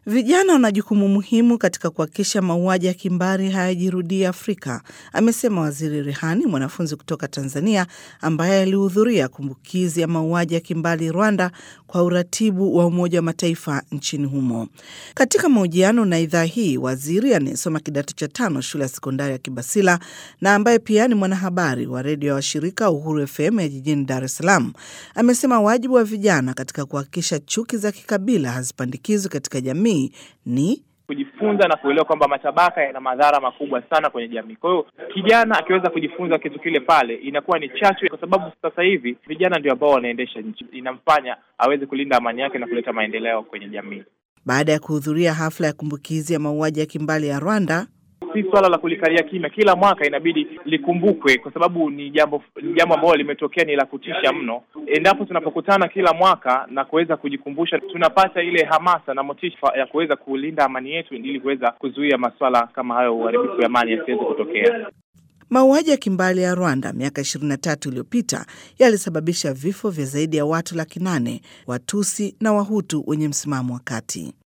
Vijana wana jukumu muhimu katika kuhakikisha mauaji ya kimbari hayajirudii Afrika, amesema Waziri Rehani, mwanafunzi kutoka Tanzania ambaye alihudhuria kumbukizi ya mauaji ya kimbari Rwanda kwa uratibu wa Umoja wa Mataifa nchini humo. Katika mahojiano na idhaa hii, waziri anayesoma kidato cha tano shule ya sekondari ya Kibasila na ambaye pia ni mwanahabari wa redio ya washirika Uhuru FM ya jijini Dar es Salaam amesema wajibu wa vijana katika kuhakikisha chuki za kikabila hazipandikizwi katika jamii ni kujifunza na kuelewa kwamba matabaka yana madhara makubwa sana kwenye jamii. Kwa hiyo kijana akiweza kujifunza kitu kile pale, inakuwa ni chachu, kwa sababu sasa hivi vijana ndio ambao wanaendesha nchi, inamfanya aweze kulinda amani yake na kuleta maendeleo kwenye jamii. Baada ya kuhudhuria hafla ya kumbukizi ya mauaji ya kimbali ya Rwanda, si swala la kulikalia kimya. Kila mwaka inabidi likumbukwe, kwa sababu ni jambo ni jambo ambalo limetokea, ni la kutisha mno. Endapo tunapokutana kila mwaka na kuweza kujikumbusha, tunapata ile hamasa na motisha ya kuweza kulinda amani yetu, ili kuweza kuzuia maswala kama hayo, uharibifu wa amani yasiweze kutokea. Mauaji ya kimbali ya Rwanda miaka 23 iliyopita yalisababisha vifo vya zaidi ya watu laki nane Watusi na Wahutu wenye msimamo wa kati.